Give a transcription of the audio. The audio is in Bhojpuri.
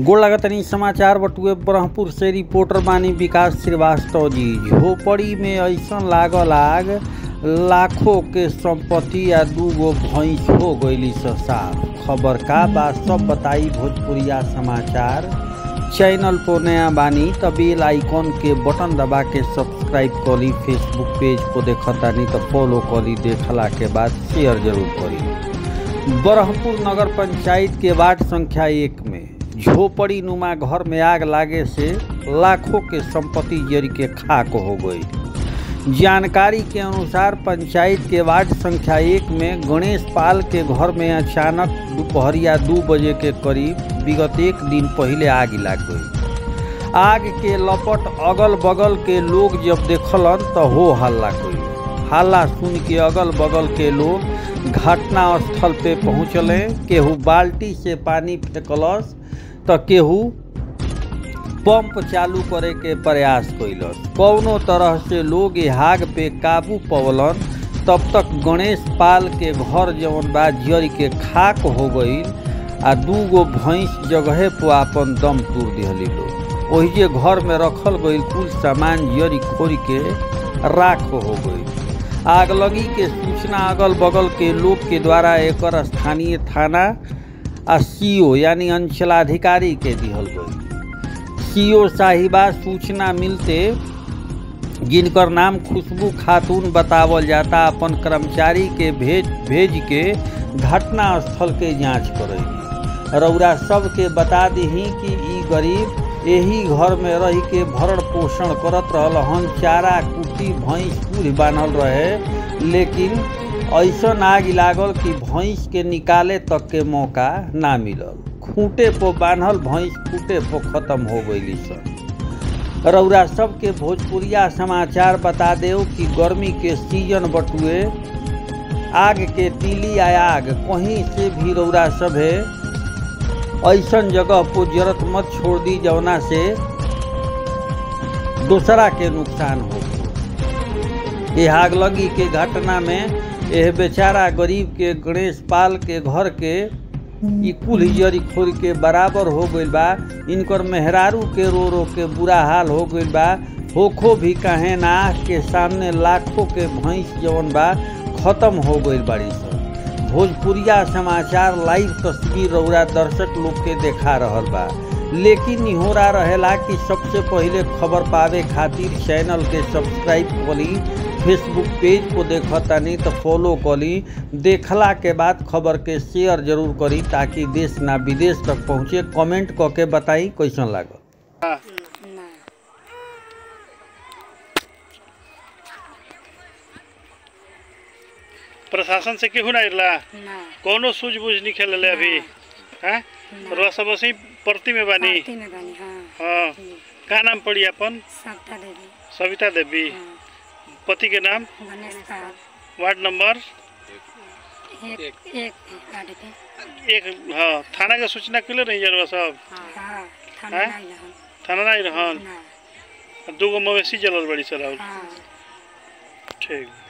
गोड़ लगतनी समाचार बटुए ब्रह्मपुर से रिपोर्टर बानी विकास श्रीवास्तव जी झोपड़ी में ऐसन लागल आग लाखों के संपत्ति या दूगो भैंस हो गईली स साफ खबर का बा सब बताई भोजपुरिया समाचार चैनल पर नया बानी त बेल आइकन के बटन दबा के सब्सक्राइब करी फेसबुक पेज को देखतानी तो फॉलो करी देखला के बाद शेयर जरूर करी ब्रह्मपुर नगर पंचायत के वार्ड संख्या एक में झोपड़ी नुमा घर में आग लागे से लाखों के संपत्ति जरी के खाक हो गई जानकारी के अनुसार पंचायत के वार्ड संख्या एक में गणेश पाल के घर में अचानक दोपहरिया दो बजे के करीब विगत एक दिन पहले आग लग गई आग के लपट अगल बगल के लोग जब देखलन तो हो हल्ला गई हल्ला सुन के अगल बगल के लोग घटना स्थल पे पहुँचले केहू बाल्टी से पानी फेंकलस तो केहू पंप चालू करे के प्रयास कैलस कौनो तरह से लोग आग पे काबू पवलन तब तक गणेश पाल के घर जवन बा जर के खाक हो गई आ दूगो भैंस जगहे पर अपन दम तोड़ दिहली लोग वही जे घर में रखल गई कुल सामान जरी खोरी के राख हो गई आग लगी के सूचना अगल बगल के लोग के द्वारा एक स्थानीय थाना आ सीओ यानी अंचलाधिकारी के दिहल गई सीओ साहिबा सूचना मिलते जिनकर नाम खुशबू खातून बतावल जाता अपन कर्मचारी के भेज भेज के घटना स्थल के जांच करेगी रौरा सबके बता दही कि ई गरीब यही घर में रह के भरण पोषण करत रहल हन चारा कुटी भैंस पूरी बान्हल रहे लेकिन ऐसा आग लागल कि भैंस के निकाले तक के मौका ना मिलल खूंटे पर बान्हल भैंस खूंटे पर खत्म हो गई सन रौरा सबके भोजपुरिया समाचार बता देव कि गर्मी के सीजन बटुए आग के तीली आ आग कहीं से भी रौरा सभे ऐसन जगह पर जरूरत मत छोड़ दी जवना से दूसरा के नुकसान हो ये आग लगी के घटना में यह बेचारा गरीब के गणेश पाल के घर के ई कुल जरी खोर के बराबर हो गईल बा इनकर मेहरारू के रो रो के बुरा हाल हो गईल बा होखो भी कहे ना के सामने लाखों के भैंस जवन बा खत्म हो गईल बाड़ी सब भोजपुरिया समाचार लाइव तस्वीर रौरा दर्शक लोग के देखा रहल बा लेकिन इहोरा रहेला कि सबसे पहले खबर पावे खातिर चैनल के सब्सक्राइब करी फेसबुक पेज को देखतानी तो फॉलो करी देखला के बाद खबर के शेयर जरूर करी ताकि देश ना विदेश तक पहुँचे कमेंट क के बताई कैसन लागल ना प्रशासन से केहू ना इरला ना कौनो सूझबूझ नहीं खेलले अभी हैं रह सब ऐसे प्रति में बानी पार्टी में बनी हाँ हाँ का नाम पड़ी अपन सप्ता देवी सविता देवी हाँ पति के नाम गणेश पाल वार्ड नंबर एक एक गाड़ी पे एक हाँ थाना के सूचना किले रही जरवा सब हाँ थाना हैं? नहीं रहन थाना नहीं रहन ना दूगो मवेशी जलल बड़ी सर हाँ ठीक